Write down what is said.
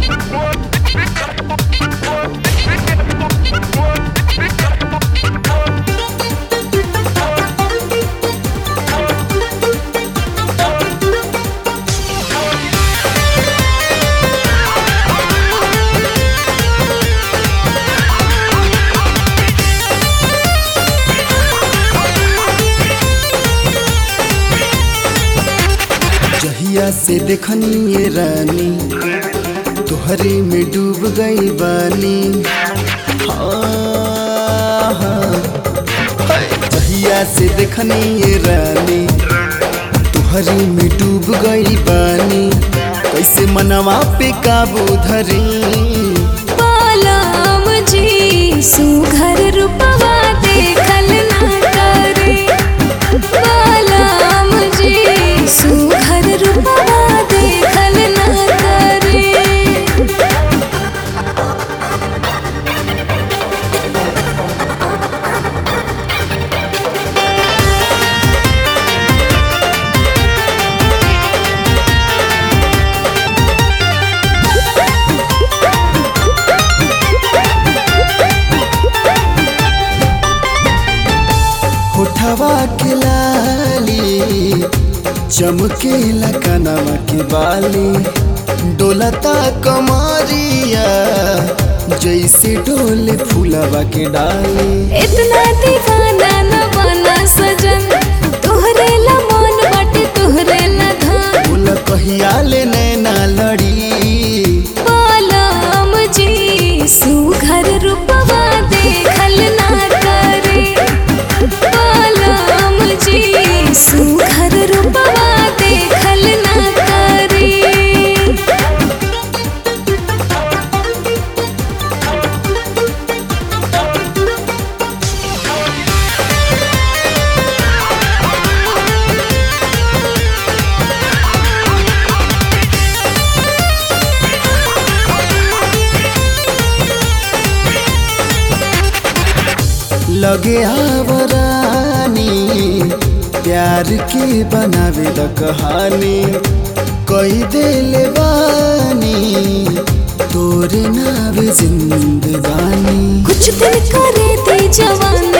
जहिया से देखनी ये रानी तोहरे में डूब गई बानी हाँ, हाँ। हाय। जहिया से देखनी ये रानी तोहरे में डूब गई बानी कैसे मनवा पे काबू धरी बालाम जी सुघर रूपवा देखल ना करे बालाम जी सुघर रूपवा देखल ना करे होठवा के लाली चमकेला कनवा के बाली डोलता कमरिया जैसे डोले फूलवा के डाली इतना दीवाना न बना सजन तोहरे ला मन बाटे तोहरे ला धान बोल कहिया ले नैना लड़ी बालाम जी सुघर रूपवा देखल ना करे बालाम जी सुघर रूपवा देखल ना करे लगे आवरानी प्यार के बनावे द कहानी कई देले बानी तोरे नावे जिंदगानी कुछ दिन करे दी जवान